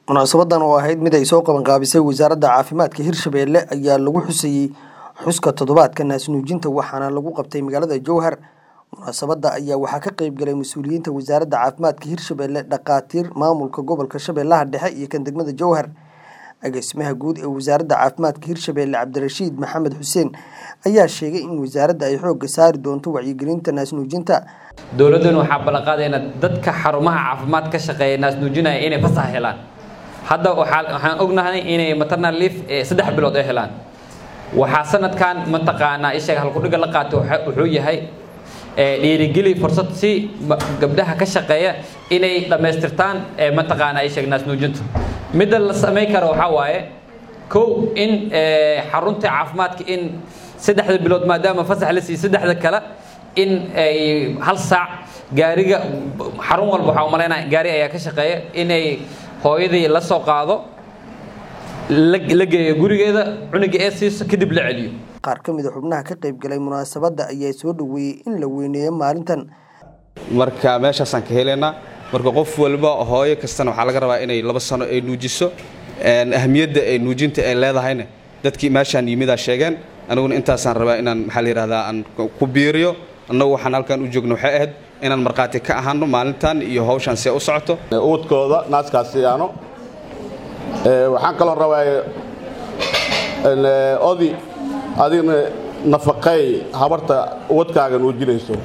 munaasabadan oo ahayd mid ay soo qabanqaabisay wasaaradda caafimaadka hirshabeelle ayaa lagu xusayey xuska toddobaadka naasnuujinta waxaana lagu qabtay magaalada jowhar munaasabadda ayaa waxaa ka qeyb galay mas-uuliyiinta wasaaradda caafimaadka hirshabeelle dhakhaatiir maamulka gobolka shabeellaha dhexe iyo kan degmada jowhar agaasimaha guud ee wasaaradda caafimaadka hirshabeelle cabdirashiid maxamed xuseen ayaa sheegay in wasaaradda ay xoogga saari doonto wacyigelinta naasnuujinta dowladduna waxaa ballanqaadayna dadka xarumaha caafimaad ka shaqeeya naasnuujinaya inay fasax helaan hadda waxaan ognahay inay maternal leave saddex bilood ay helaan waxaa sanadkan mataqaanaa ishaga halkudhiga la qaatay wuxuu yahay dhiirigeli fursad si gabdhaha ka shaqeeya inay dhammaystirtaan mataqaanaa ishaga naasnuujinta midda la samayn karo waxaa waaye kow in xarunta caafimaadka in saddexda bilood maadaama fasax la siiy saddexda kale in ay hal saac gaariga xarun walba waxaa umalaynaya gaari ayaa ka shaqeeya inay hooyadii la soo qaado la geeyo gurigeeda cunuga ee siiso kadib la celiyo qaar ka mid a xubnaha ka qayb galay munaasabadda ayaa soo dhoweeyey in la weyneeyo maalintan marka meeshaasaan ka helaynaa marka qof walba hooyo kastana waxaa laga rabaa inay laba sano ay nuujiso ahamiyadda ay nuujinta ay leedahayna dadkii meeshaan yimidaa sheegeen aniguna intaasaan rabaa inaan maxaa la yidhahdaa aan ku biiriyo annagu waxaan halkan u joogno waxay ahayd inaan markhaati ka ahaano maalintan iyo hawshaan see u socoto uwadkooda naaskaas siyaano waxaan kaloo rabaa odi adigna nafaqeey habarta uwadkaaga nuujinayso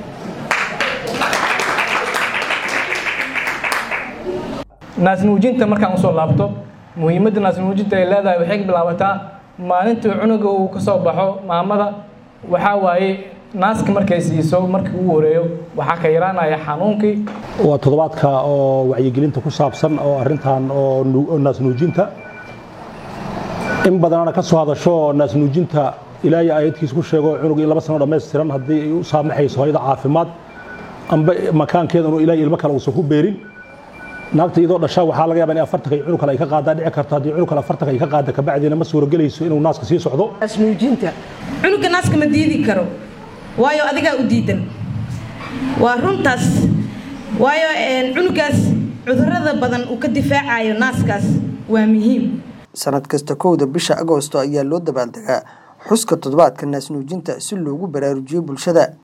naasnuujinta markaan usoo laabto muhiimadda naasnuujinta ay leedahay waxay ka bilaabataa maalintii cunuga uu ka soo baxo maamada waxaa waaye naaska markay siiso markii ugu horeeyo waxaa ka yaraanaya xanuunkii waa toddobaadka oo wacyigelinta ku saabsan oo arrintan oo naasnuujinta in badanana ka soo hadasho naasnuujinta ilaahay aayadkiisa ku sheego cunug in laba sano dhammaystiran haddii ay u saamaxayso hooyada caafimaad amba makaankeeda inuu ilaahay ilmo kale uusan ku beerin naagta iyadoo dhashaa waxaa laga yaabaa in afartanka iyo cunug kale ay ka qaadaan dhici karto haddii cunug kale afartanka ay ka qaada kabacdiina ma suuragelayso inuu naaska sii socdo naasnuujinta cunuga naaska ma diidi karo waayo adigaa u diidan waa runtaas waayo cunugaas cudurada badan uu ka difaacayo naaskaas waa muhiim sanad kasta kowda bisha agoosto ayaa loo dabaaldegaa xuska toddobaadka naasnuujinta si loogu baraarujiyo bulshada